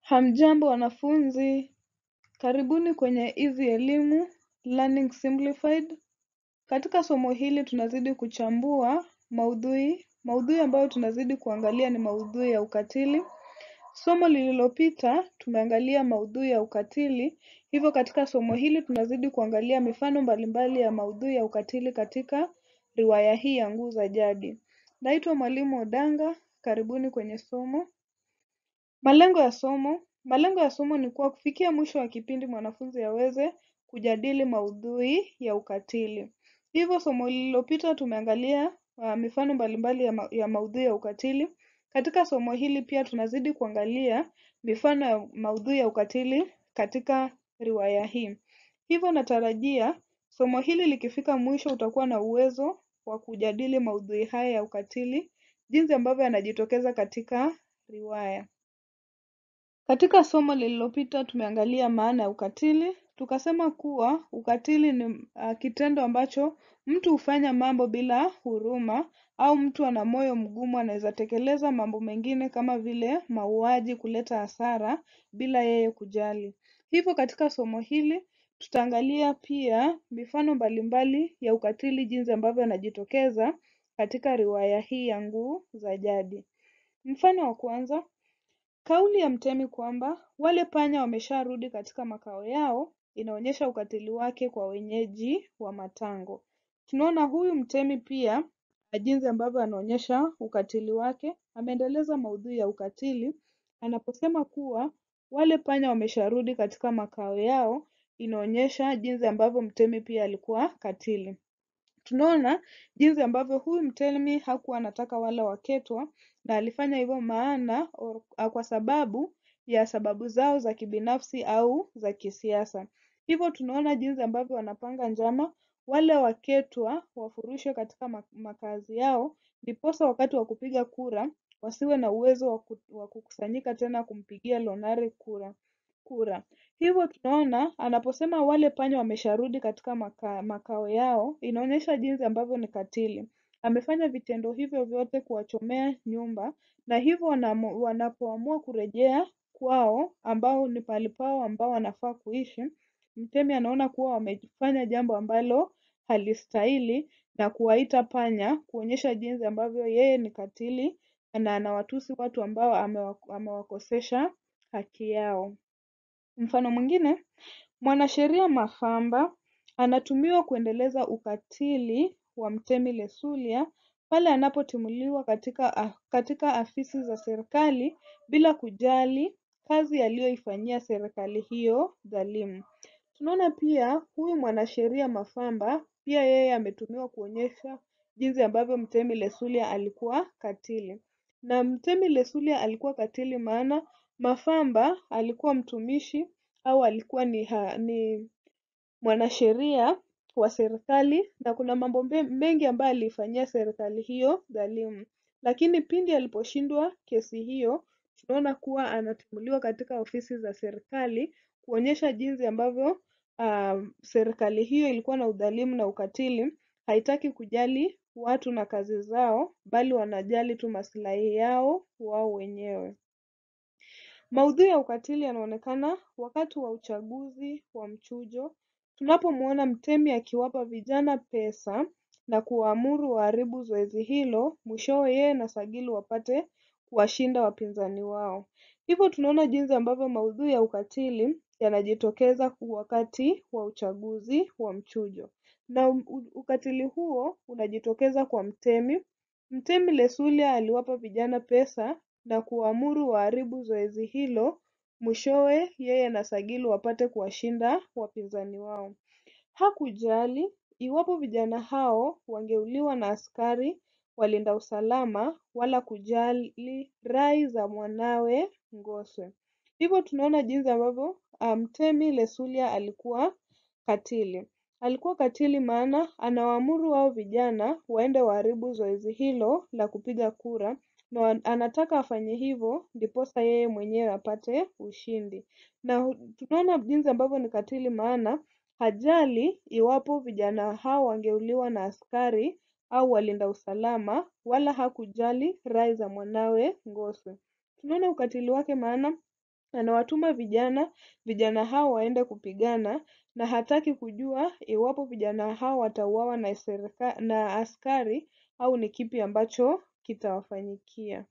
Hamjambo wanafunzi, karibuni kwenye Easy Elimu Learning Simplified. Katika somo hili tunazidi kuchambua maudhui. Maudhui ambayo tunazidi kuangalia ni maudhui ya ukatili. Somo lililopita tumeangalia maudhui ya ukatili, hivyo katika somo hili tunazidi kuangalia mifano mbalimbali ya maudhui ya ukatili katika riwaya hii ya Nguu za Jadi. Naitwa mwalimu Odanga, karibuni kwenye somo. Malengo ya somo. Malengo ya somo ni kuwa kufikia mwisho wa kipindi mwanafunzi aweze kujadili maudhui ya ukatili. Hivyo somo lililopita tumeangalia uh, mifano mbalimbali ya, ma ya maudhui ya ukatili. Katika somo hili pia tunazidi kuangalia mifano ya maudhui ya ukatili katika riwaya hii. Hivyo natarajia somo hili likifika mwisho utakuwa na uwezo wa kujadili maudhui haya ya ukatili, jinsi ambavyo yanajitokeza katika riwaya. Katika somo lililopita tumeangalia maana ya ukatili. Tukasema kuwa ukatili ni uh, kitendo ambacho mtu hufanya mambo bila huruma au mtu ana moyo mgumu anaweza tekeleza mambo mengine kama vile mauaji, kuleta hasara bila yeye kujali. Hivyo katika somo hili tutaangalia pia mifano mbalimbali ya ukatili jinsi ambavyo yanajitokeza katika riwaya hii ya Nguu za Jadi. Mfano wa kwanza, Kauli ya mtemi kwamba wale panya wamesharudi katika makao yao inaonyesha ukatili wake kwa wenyeji wa Matango. Tunaona huyu mtemi pia na jinsi ambavyo anaonyesha ukatili wake, ameendeleza maudhui ya ukatili anaposema kuwa wale panya wamesharudi katika makao yao, inaonyesha jinsi ambavyo mtemi pia alikuwa katili. Tunaona jinsi ambavyo huyu mtemi hakuwa anataka wale waketwa na alifanya hivyo maana or, kwa sababu ya sababu zao za kibinafsi au za kisiasa. Hivyo tunaona jinsi ambavyo wanapanga njama wale waketwa wafurushwe katika makazi yao, ndiposa wakati wa kupiga kura wasiwe na uwezo wa kukusanyika tena kumpigia Lonare kura kura. Hivyo tunaona anaposema wale panya wamesharudi katika maka, makao yao, inaonyesha jinsi ambavyo ni katili. Amefanya vitendo hivyo vyote kuwachomea nyumba, na hivyo wanapoamua kurejea kwao, ambao ni pahali pao ambao wanafaa kuishi, mtemi anaona kuwa wamefanya jambo ambalo halistahili na kuwaita panya, kuonyesha jinsi ambavyo yeye ni katili na anawatusi watu ambao amewakosesha haki yao. Mfano mwingine, mwanasheria Mafamba anatumiwa kuendeleza ukatili wa mtemi Lesulia pale anapotimuliwa katika, katika afisi za serikali bila kujali kazi aliyoifanyia serikali hiyo dhalimu. Tunaona pia huyu mwanasheria Mafamba pia yeye ametumiwa kuonyesha jinsi ambavyo mtemi Lesulia alikuwa katili. Na mtemi Lesulia alikuwa katili maana Mafamba alikuwa mtumishi au alikuwa ni, ha, ni mwanasheria wa serikali na kuna mambo mengi ambayo aliifanyia serikali hiyo dhalimu. Lakini pindi aliposhindwa kesi hiyo, tunaona kuwa anatimuliwa katika ofisi za serikali kuonyesha jinsi ambavyo uh, serikali hiyo ilikuwa na udhalimu na ukatili, haitaki kujali watu na kazi zao, bali wanajali tu maslahi yao wao wenyewe. Maudhui ya ukatili yanaonekana wakati wa uchaguzi wa mchujo, tunapomwona mtemi akiwapa vijana pesa na kuwaamuru waharibu zoezi hilo, mwishowe yeye na Sagilu wapate kuwashinda wapinzani wao. Hivyo tunaona jinsi ambavyo maudhui ya ukatili yanajitokeza wakati wa uchaguzi wa mchujo, na ukatili huo unajitokeza kwa mtemi. Mtemi Lesulia aliwapa vijana pesa na kuamuru waharibu zoezi hilo, mwishowe yeye na Sagilu wapate kuwashinda wapinzani wao. Hakujali iwapo vijana hao wangeuliwa na askari walinda usalama wala kujali rai za mwanawe Ngoswe. Hivyo tunaona jinsi ambavyo mtemi Lesulia alikuwa katili. Alikuwa katili maana anawaamuru wao vijana waende waharibu zoezi hilo la kupiga kura na anataka afanye hivyo ndiposa yeye mwenyewe apate ushindi. Na tunaona jinsi ambavyo ni katili maana hajali iwapo vijana hao wangeuliwa na askari au walinda usalama wala hakujali rai za mwanawe Ngoswe. Tunaona ukatili wake maana Anawatuma vijana, vijana hao waende kupigana na hataki kujua iwapo vijana hao watauawa na serika, na askari au ni kipi ambacho kitawafanyikia.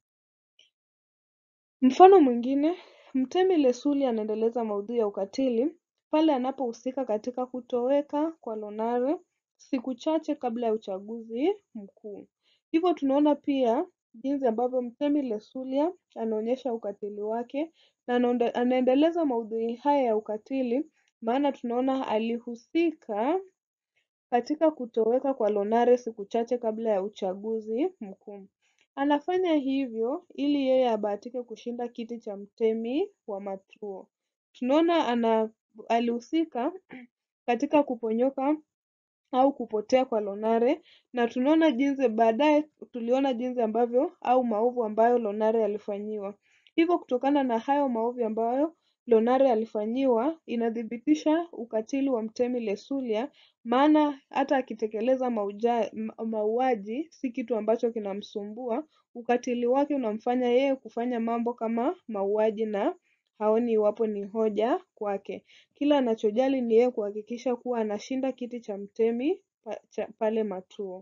Mfano mwingine, Mtemi Lesuli anaendeleza maudhui ya ukatili pale anapohusika katika kutoweka kwa Lonare siku chache kabla ya uchaguzi mkuu. Hivyo tunaona pia jinsi ambavyo Mtemi Lesulia anaonyesha ukatili wake na anaendeleza maudhui haya ya ukatili maana tunaona alihusika katika kutoweka kwa Lonare siku chache kabla ya uchaguzi mkuu. Anafanya hivyo ili yeye abahatike kushinda kiti cha mtemi wa Matuo. Tunaona ana alihusika katika kuponyoka au kupotea kwa Lonare na tunaona jinsi baadaye tuliona jinsi ambavyo au maovu ambayo Lonare alifanyiwa. Hivyo kutokana na hayo maovu ambayo Lonare alifanyiwa inadhibitisha ukatili wa Mtemi Lesulia maana hata akitekeleza mauaji si kitu ambacho kinamsumbua. Ukatili wake unamfanya yeye kufanya mambo kama mauaji na haoni iwapo ni hoja kwake. Kila anachojali ni yeye kuhakikisha kuwa anashinda kiti cha mtemi pale Matuo.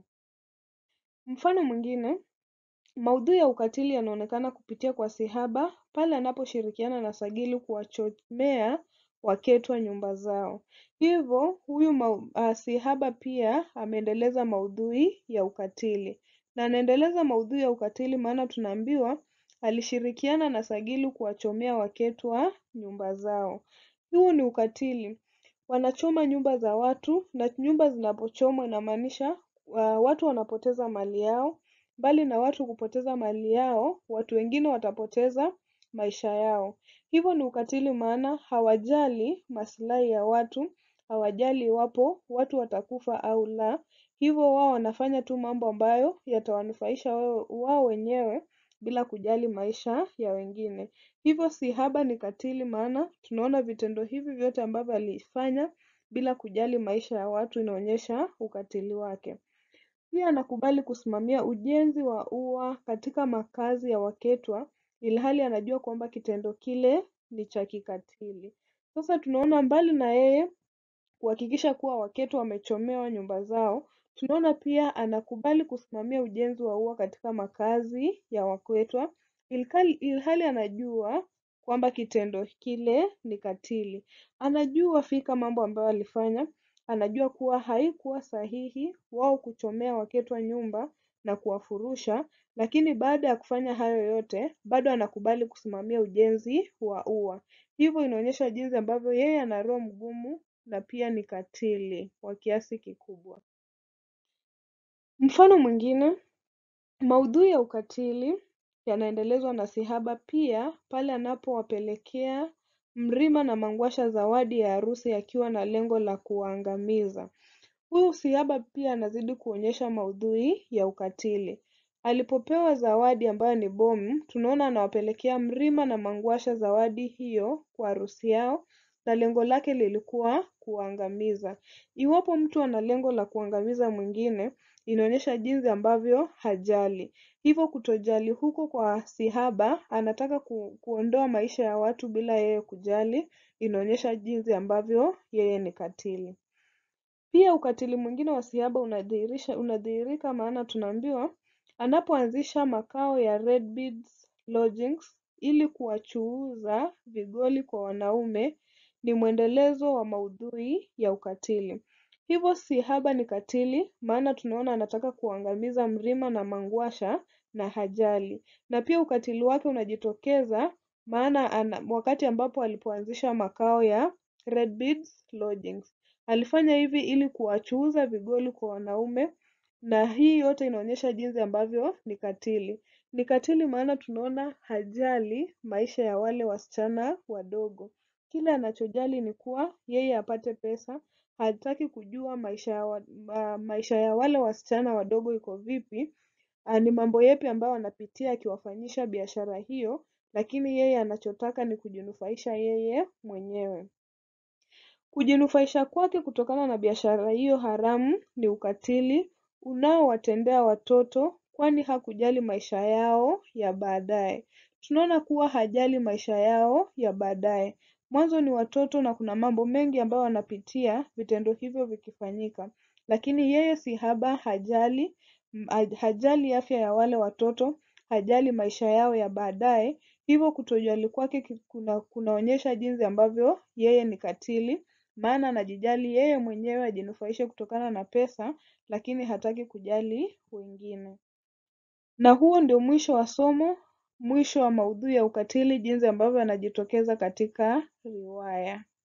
Mfano mwingine, maudhui ya ukatili yanaonekana kupitia kwa Sihaba pale anaposhirikiana na Sagili kuwachomea Waketwa nyumba zao. Hivyo huyu Sihaba pia ameendeleza maudhui ya ukatili na anaendeleza maudhui ya ukatili maana tunaambiwa alishirikiana na Sagili kuwachomea Waketwa nyumba zao. Huu ni ukatili. Wanachoma nyumba za watu na nyumba zinapochomwa inamaanisha watu wanapoteza mali yao. Mbali na watu kupoteza mali yao, watu wengine watapoteza maisha yao. Hivyo ni ukatili maana hawajali maslahi ya watu, hawajali iwapo watu watakufa au la. Hivyo wao wanafanya tu mambo ambayo yatawanufaisha wao wenyewe bila kujali maisha ya wengine. Hivyo Sihaba ni katili maana tunaona vitendo hivi vyote ambavyo alifanya bila kujali maisha ya watu inaonyesha ukatili wake. Pia anakubali kusimamia ujenzi wa ua katika makazi ya Waketwa ilhali anajua kwamba kitendo kile ni cha kikatili. Sasa tunaona mbali na yeye kuhakikisha kuwa Waketwa wamechomewa nyumba zao, tunaona pia anakubali kusimamia ujenzi wa ua katika makazi ya Waketwa ilhali anajua kwamba kitendo kile ni katili. Anajua fika mambo ambayo alifanya, anajua kuwa haikuwa sahihi wao kuchomea Waketwa nyumba na kuwafurusha, lakini baada ya kufanya hayo yote bado anakubali kusimamia ujenzi wa ua. Hivyo inaonyesha jinsi ambavyo yeye ana roho mgumu na pia ni katili wa kiasi kikubwa. Mfano mwingine, maudhui ya ukatili yanaendelezwa na Sihaba pia pale anapowapelekea Mrima na Mangwasha zawadi ya harusi akiwa na lengo la kuwaangamiza. Huyu Sihaba pia anazidi kuonyesha maudhui ya ukatili. Alipopewa zawadi ambayo ni bomu, tunaona anawapelekea Mrima na Mangwasha zawadi hiyo kwa harusi yao na lengo lake lilikuwa kuwaangamiza. Iwapo mtu ana lengo la kuangamiza mwingine, inaonyesha jinsi ambavyo hajali. Hivyo kutojali huko kwa Sihaba, anataka ku, kuondoa maisha ya watu bila yeye kujali, inaonyesha jinsi ambavyo yeye ni katili. Pia ukatili mwingine wa Sihaba unadhihirisha unadhihirika maana tunaambiwa anapoanzisha makao ya Red Beads Lodgings ili kuwachuuza vigoli kwa wanaume ni mwendelezo wa maudhui ya ukatili. Hivyo Sihaba ni katili maana tunaona anataka kuangamiza Mrima na Mangwasha na hajali. Na pia ukatili wake unajitokeza maana ana, wakati ambapo alipoanzisha makao ya Red Beads Lodgings. Alifanya hivi ili kuwachuuza vigoli kwa wanaume na hii yote inaonyesha jinsi ambavyo ni katili. Ni katili maana tunaona hajali maisha ya wale wasichana wadogo. Kile anachojali ni kuwa yeye apate pesa, hataki kujua maisha ya, wa, uh, maisha ya wale wasichana wadogo iko vipi, uh, ni mambo yepi ambayo anapitia akiwafanyisha biashara hiyo, lakini yeye anachotaka ni kujinufaisha yeye mwenyewe. Kujinufaisha kwake kutokana na biashara hiyo haramu ni ukatili unaowatendea watoto kwani hakujali maisha yao ya baadaye. tunaona kuwa hajali maisha yao ya baadaye. Mwanzo ni watoto na kuna mambo mengi ambayo wanapitia vitendo hivyo vikifanyika, lakini yeye si haba, hajali hajali afya ya wale watoto, hajali maisha yao ya baadaye. Hivyo kutojali kwake kuna kunaonyesha jinsi ambavyo yeye ni katili, maana anajijali yeye mwenyewe ajinufaishe kutokana na pesa, lakini hataki kujali wengine. Na huo ndio mwisho wa somo, mwisho wa maudhui ya ukatili jinsi ambavyo yanajitokeza katika riwaya.